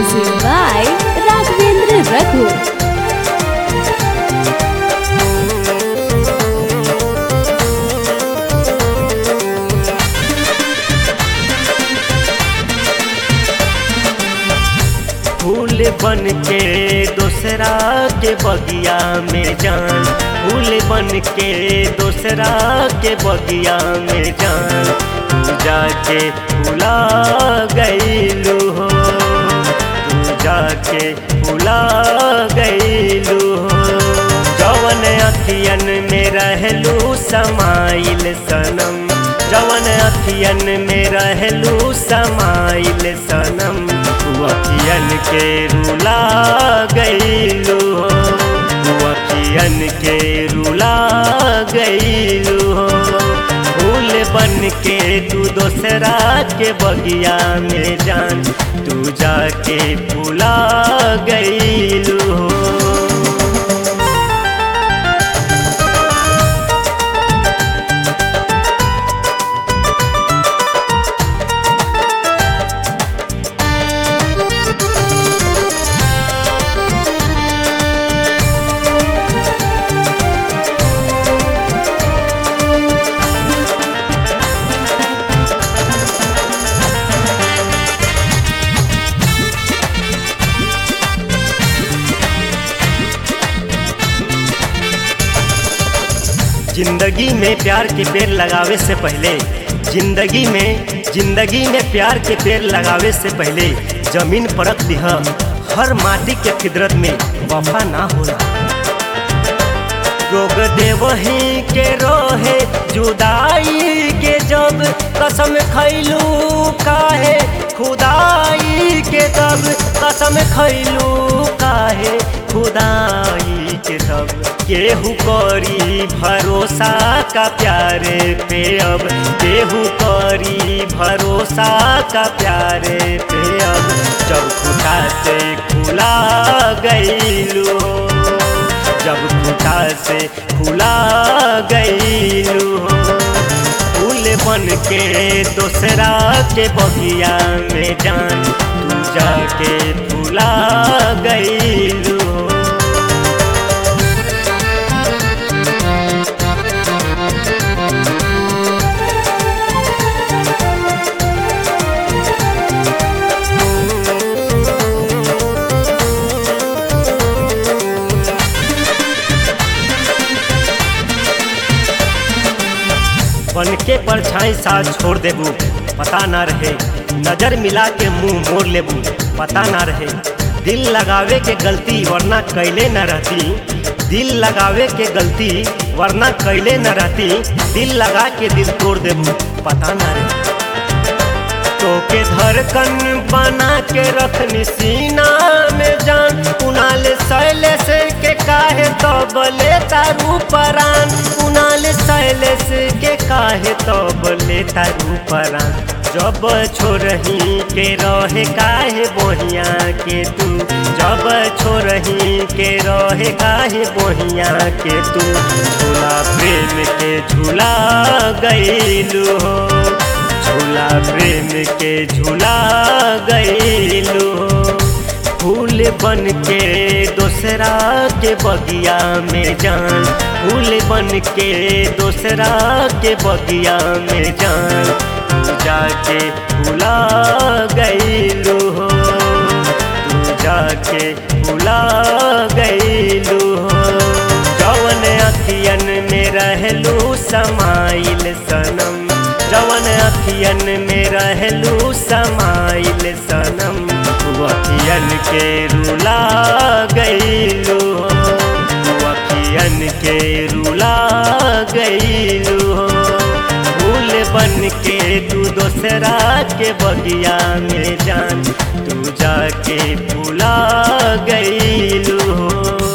Music by Raghavendra Raghu. फूल बन के दूसरा के बगिया में जान फूल बन के दूसरा के बगिया में जान तू जाके भुला गईलू हो तू जाके भुला गईलू हो जवन अखियन में रहलू समाइल सनम जवन अखियन में रहलू समाइल सनम तू अखियन के रुला गईलू हो तू अखियन के रुला गईलू हो फूल बन के तू दोसरा के बगिया में जान तू जाके भुला गईलू हो जिंदगी में प्यार के पेड़ लगावे से पहले जिंदगी में जिंदगी में प्यार के पेड़ लगावे से पहले जमीन परख दिह हर माटी के फिदरत में वफा ना होला रोग देवही के रोहे जुदाई के जब कसम खैलू काहे खुदाई के तब कसम खैलू काहे खुदाई के तब केहू करी भरोसा का प्यारे पे अब केहू करी भरोसा का प्यारे पे अब जब खुदा से खुला गईलू जब खुदा से खुला गईलू फूल बन के दूसरा के बगिया में जान तू जाके फूला गईलू बन के परछाई साथ छोड़ देबू पता ना रहे नजर मिला के मुंह मोड़ लेबू पता ना रहे दिल लगावे के गलती वरना कैले न रहती दिल लगावे के गलती वरना कैले न रहती दिल लगा के दिल तोड़ देबू पता ना रहे तो के धड़कन बना के रखनी सीना में जान कुनाल शैलेश के काहे तो बले तारू परान कुनाल शैलेश के काहे तो बले तारू परान जब छोरही के रहे काहे बोहिया के तू जब छोरही के रहे काहे बोहिया के तू झूला प्रेम के झूला गईलू हो झूला प्रेम के झूला गईलू फूल बन के दूसरा के बगिया में जान फूल बन के दूसरा के बगिया में जान तू जाके भुला गईलू हो तू जाके भुला गईलू हो जवन अखियन में रहलू समाइल सनम जवन अखियन में रहलू समाइल सनम तू अखियन के रुला गईलू तू अखियन के रुला गईलू फूल बन के तू दोसरा के बगिया में जान तू जाके भुला गईलू